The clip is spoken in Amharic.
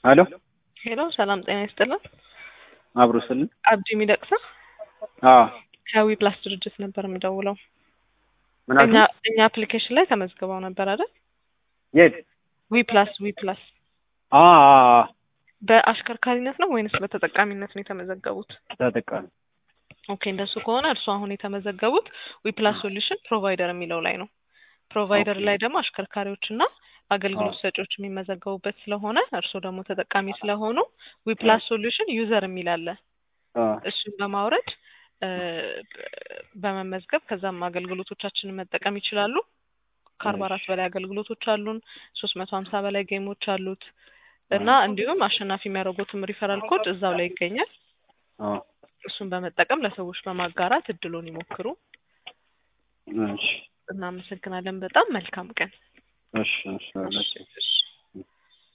ሄሎ ሄሎ ሰላም ጤና ይስጥልን። አብሮ ስልን አብዲ ሚደቅሳ አዎ ከዊ ፕላስ ድርጅት ነበር የምደውለው። ምን እኛ አልክ? እኛ አፕሊኬሽን ላይ ተመዝግበው ነበር አይደል? የት? ዊ ፕላስ ዊ ፕላስ አ አ አ በአሽከርካሪነት ነው ወይንስ በተጠቃሚነት ነው የተመዘገቡት? ተጠቃሚ ኦኬ እንደሱ ከሆነ እርሱ አሁን የተመዘገቡት ዊ ፕላስ ሶሉሽን ፕሮቫይደር የሚለው ላይ ነው። ፕሮቫይደር ኦኬ። ላይ ደግሞ አሽከርካሪዎች እና አገልግሎት አዎ። ሰጪዎች የሚመዘገቡበት ስለሆነ እርሱ ደግሞ ተጠቃሚ ስለሆኑ ዊ ፕላስ ሶሉሽን ዩዘር የሚል አለ። አ እሱን በማውረድ እ በመመዝገብ ከዛም አገልግሎቶቻችንን መጠቀም ይችላሉ። ከአርባ አራት በላይ አገልግሎቶች አሉን። ሶስት መቶ ሀምሳ በላይ ጌሞች አሉት እና እንዲሁም አሸናፊ የሚያደርጉትም ሪፈራል ኮድ እዛው ላይ ይገኛል። አ እሱን በመጠቀም ለሰዎች በማጋራት እድሉን ይሞክሩ። እሺ እናመሰግናለን። በጣም መልካም ቀን። እሺ እሺ እሺ፣ እሺ።